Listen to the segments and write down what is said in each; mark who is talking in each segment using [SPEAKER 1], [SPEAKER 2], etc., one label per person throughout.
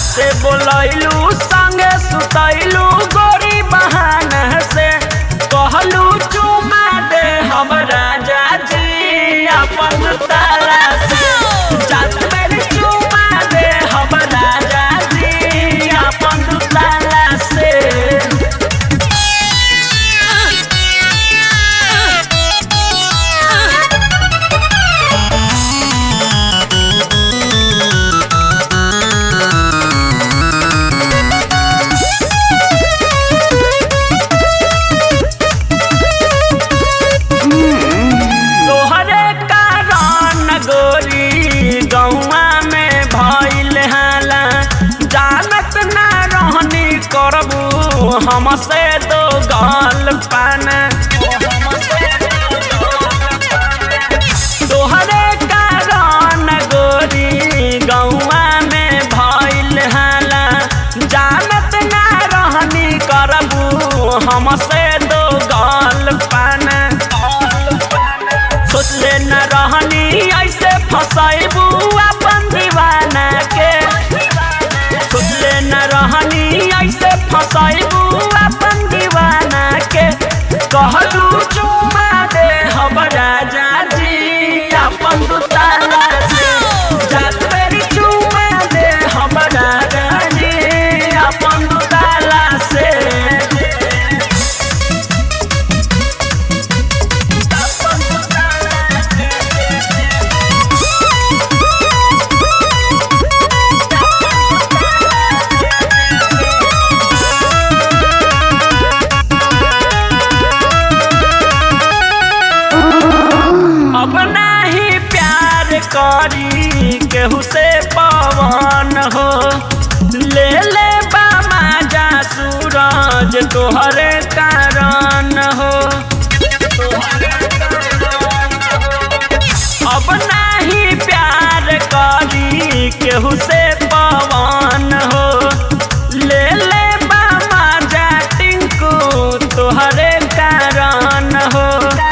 [SPEAKER 1] राते बोलैलू संगे सुतैलू गोरी बहाना से कहलू चुमा दे हम राजा जी अपन तारा से जात मेरी चुमा दे हम राजा जी अपन तारा से तोहरे कारण गोरी गौवा में भइल हाला जानत ना रहनी करबू हमसे तो गल पाना तोहरे कारण गोरी गौवा में भइल हाला जानत ना रहनी करबू हमसे तो गल पाना सोचले न रहनी ऐसे फसैबू अपन दीवाना के सोचले न रहनी ऐसे फसैबू अपन दीवाना के कहलू चुमा दे हम राजा जी अपन दुताला से जात मेरी चुमा दे हम राजा जी अपन दुताला से अब नाही प्यार करी केहू से पवन हो ले ले बामा जा सूरज तोहरे कारण हो अब नाही प्यार करी केहू से पवन हो ले ले बामा जा टिंकू तोहरे कारण हो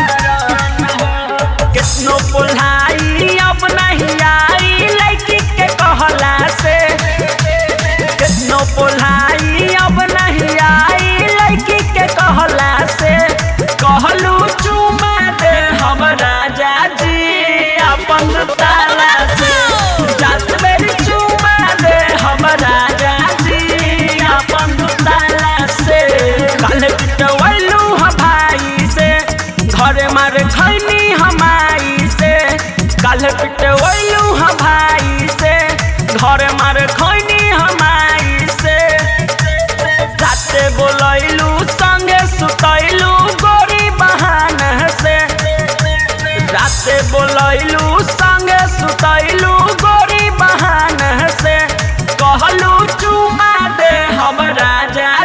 [SPEAKER 1] कितनो पुल्हाई अब नहीं आई लड़की के कहला से कितनो पुल्हाई अब नहीं आई लड़की के कहला से कहलू चुमा दे हम राजा जी अपन ताला से जात मेरी चुमा दे हम राजा जी अपन ताला से काले पिटवैलू ह भाई से घरे मारे खैनी हमाई से काले पिटवैलू ह भाई से घरे मारे खैनी हमाई से राते बोलैलू संगे सुतैलू गोरी बहाना से राते बोलैलू संगे सुतैलू गोरी बहाना से कहलू चुमा दे हम राजा